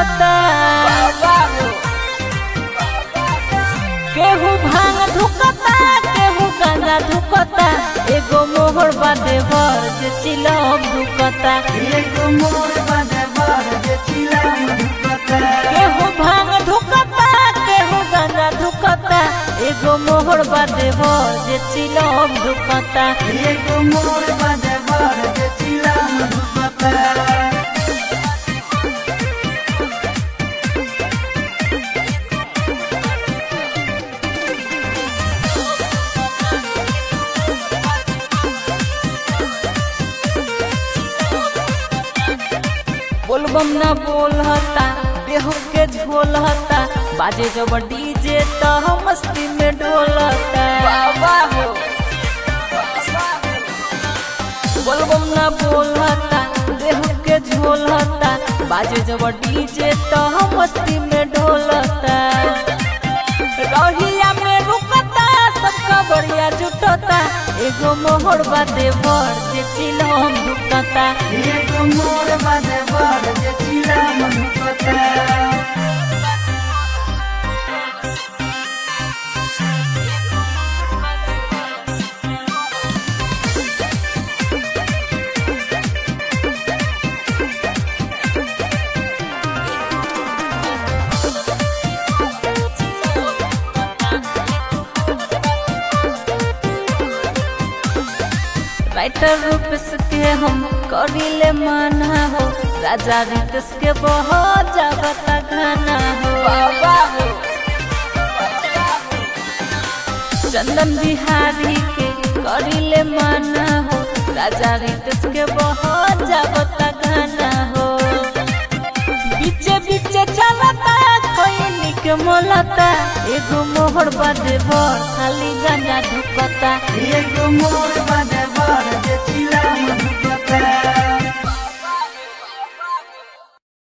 धुकता केहू भांग धुकता केहू गांजा धुकता एगो मोहर बादे भर जे चिलम धुकता एगो मोर बादे बर जे चिलम धुकता केहू भांग धुकता केहू गांजा धुकता एगो मोहर बादे भर जे चिलम धुकता एगो मोर बादे बर जे चिलम धुकता बोलबम ना बोलता देह के झोलता बाजे जब डीजे तो मस्ती में डोलता बोलबम ना बोलता देह के झोलता बाजे जब डीजे तो मस्ती में डोलता रहिया में रुकता सबका बढ़िया जुटता एगो मोहर बादे भर जे चिलम धुकता एगो मोर बादे बर जे चिलम धुकता राइटर रूप के हम करिले माना हो राजा रितेश के बहुत जागता गाना हो चंदन बिहारी के करिले माना हो राजा रितेश के बहुत जागता गाना हो बीचे बीचे चलता कोई के मोलता एगो मोहर बादे भर खाली गाना धुकता एगो मोर बादे बर जे चिलम धुकता